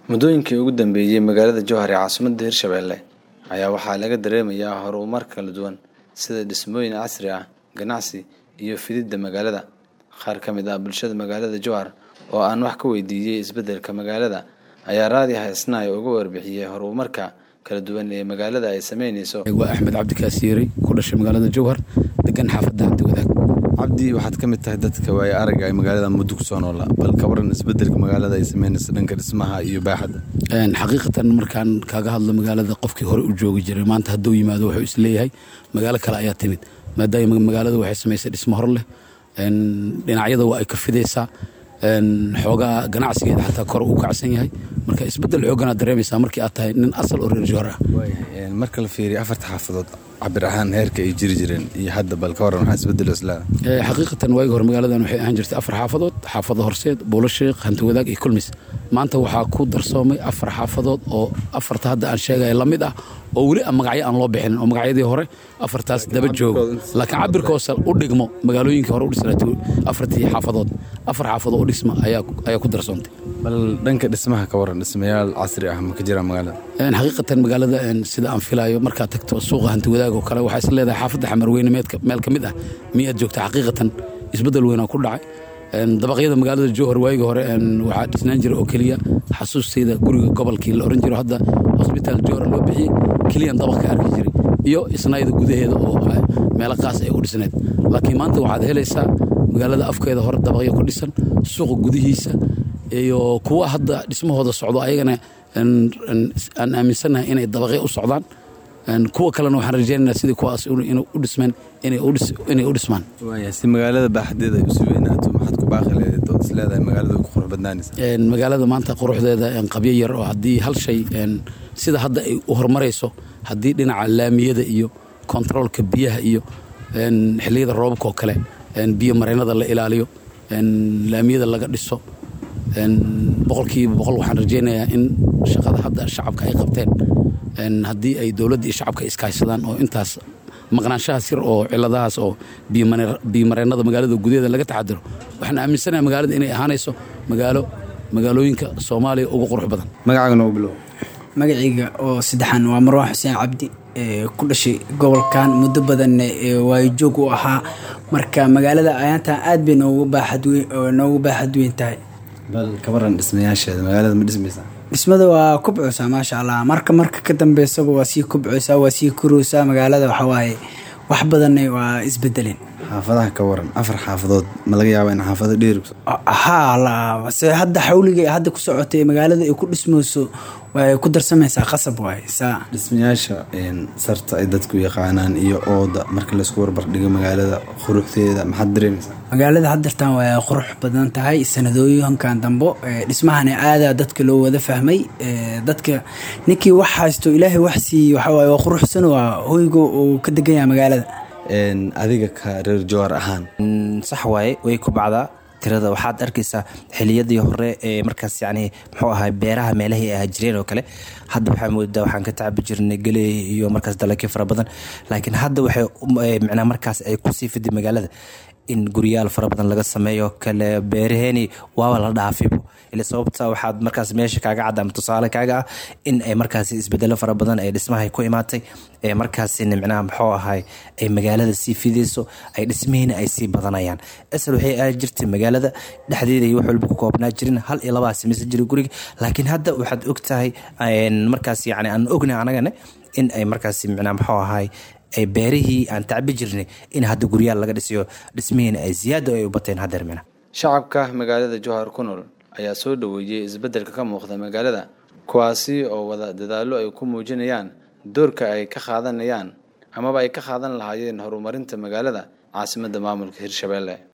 muddooyinkii ugu dambeeyey magaalada jowhar ee caasimadda hirshabelle ayaa waxaa laga dareemayaa horumar kala duwan sida dhismooyin casri ah ganacsi iyo fididda magaalada qaar ka mid ah bulshada magaalada jowhar oo aan wax ka weydiiyey isbeddelka magaalada ayaa raadi haysnaay uga warbixiyey horumarka kala duwan ee magaalada ay sameyneyso waa axmed cabdikaasiiri ku dhashay magaalada jowhar degan xaafadda hanti wadaag cabdi waxaad ka mid tahay dadka waaya aragga ay magaalada muddo kusoo noola bal ka waran isbeddelka magaalada ay sameyneyso dhanka dhismaha iyo baaxadda xaqiiqatan markaan kaaga hadlo magaalada qofkii hore u joogi jiray maanta hadduu yimaado wuxuu isleeyahay magaalo kale ayaa timid maadaama magaalada waxay samaysay dhismo hor leh dhinacyada waa ay ka fidaysaa xoogaa ganacsigeeda xataa kore uu kacsan yahay marka isbeddel xooganaad dareemaysaa markii aad tahay nin asal oo reer jowhar ah marka la fiiriyo afarta xaafadood cabir ahaan heerka ay jiri jireen iyo hadda bal ka waran waxaa isbeddelo islaa xaqiiqatan waagi hore magaaladan waxay ahaan jirtay afar xaafadood xaafado horseed buulo sheekh hanti wadaag iyo kulmis maanta waxaa ku darsoomay afar xaafadood oo afarta hadda aan sheegaya la mid ah oo weli magacyo aan loo bixinin oo magacyadii hore afartaas daba joogo laakiin cabirkoosa u dhigmo magaalooyinkii hore u dhisnaa afartii xaafadood afar xaafadood u dhisma ayaa ku darsoontay bal dhanka dhismaha ka waran dhismayaal casri ah ma ka jiraan magaalada xaqiiqatan magaalada sida aan filaayo markaad tagto suuqa hanti wadaag oo kale waxaa is leedahay xaafadda xamarweyne meel ka mid ah miyaad joogta xaqiiqatan isbeddel weynaa ku dhacay dabaqyada magaalada jowhar waagii hore waxaa dhisnaan jira oo keliya xasuustayda guriga gobolkii la oran jiro hadda hosbitaal jowhar loo bixiyey keliyan dabaq ka arki jiray iyo isnayda gudaheeda oo meelo qaas ay u dhisneed laakiin maanta waxaad helaysaa magaalada afkeeda hore dabaqyo ku dhisan suuqa gudihiisa iyo kuwa hadda dhismahooda socdo ayagana aan aaminsannahay inay dabaqyo u socdaan kuwa kalena waxaan rajeynaynaa sidii kuwaas u dhismeen inay u dhismaan si magaalada baaxadeeda ay usi weynaato maxaad ku baaqi leedayd ood is leedahay magaalada way ku qurux badnaanaysa magaalada maanta quruxdeeda qabyo yar oo haddii hal shay sida hadda ay u horumarayso haddii dhinaca laamiyada iyo kontaroolka biyaha iyo xilliyada roobabka oo kale biyo mareynada la ilaaliyo laamiyada laga dhiso boqolkiiba boqol waxaan rajeynayaa in shaqada hadda shacabka ay qabteen haddii ay dowladda iyo shacabka iskaashadaan oo intaas maqnaanshahaas yar oo ciladahaas oo biyomareennada magaalada gudaheeda laga taxadiro waxaan aaminsanaha magaalada inay ahaanayso magaalo magaalooyinka soomaaliya ugu qurux badan magacaaga noogu bilow magacayga oo saddexaan waa marwaan xuseen cabdi ku dhashay gobolkan muddo badanna waayo joog u ahaa marka magaalada ayaantan aad bay noogu baaxad weyn tahay bal ka waran dhismayaasheeda magaalada ma dhismaysaa dhismada waa kubcaysaa maasha allah marka marka ka dambeysaba waa sii kubcaysaa waa sii koraysaa magaalada waxawaaye wax badanna waa isbedeleen xaafadaha ka waran afar xaafadood ma laga yaaba in xaafado dheeri haa se hadda xawliga hadda ku socotay magaalada ay ku dhismayso way ku darsamaysaa qasab waay saa dhismayaasha sarta ay dadku yaqaanaan iyo ooda marka laysku warbardhigo magaalada quruxdeeda maxaad dareemaysaa magaalada haddartan waa qurux badan tahay sanadooyinkan dambo dhismahana aadaa dadka loo wada fahmay dadka ninkii wax haysto ilaahay wax siiye waxawaaye waa quruxsan waa hoyga uu ka degan yahay magaalada adiga ka reer jowhar ahaan sax waaye way ku bacdaa tirada waxaad arkaysaa xiliyadii hore ee markaas yani muxuu ahaa beeraha meelahii ay jireen oo kale hadda waxaa moodaa waxaan ka tacabi jirnay geley iyo markaas dalagyo fara badan laakiin hadda waxay micnaa markaas ay kusii fiday magaalada in guryaal fara badan laga sameeyo kale beeraheeni waaba la dhaafibo ila sababta waxaad markaas meesha kaaga cadda ama tusaale kaaga ah in ay markaas isbedelo fara badan ay dhismahay ku imaatay ee markaasina micnaha muxuu ahay ay magaalada sii fidayso ay dhismihiina ay sii badanayaan asal waxay aadi jirtay magaalada dhexdeeda iyo wax walba ku koobnaa jirin hal iyo labaa samaysan jiray guriga laakiin hadda waxaad og tahay markaas yani aan ognahay anagana in ay markaas micnaha muxuu ahay ay beerihii aan tacbi jirnay in hadda guryaal laga dhisiyo dhismihiina ay ziyaado ay u bateen hadeer mina shacabka magaalada jowhar ku nool ayaa soo dhoweeyey isbeddelka ka muuqda magaalada kuwaasi oo wada dadaallo ay ku muujinayaan doorka ay ka qaadanayaan amaba ay ka qaadan lahaayeen horumarinta magaalada caasimadda maamulka hirshabelle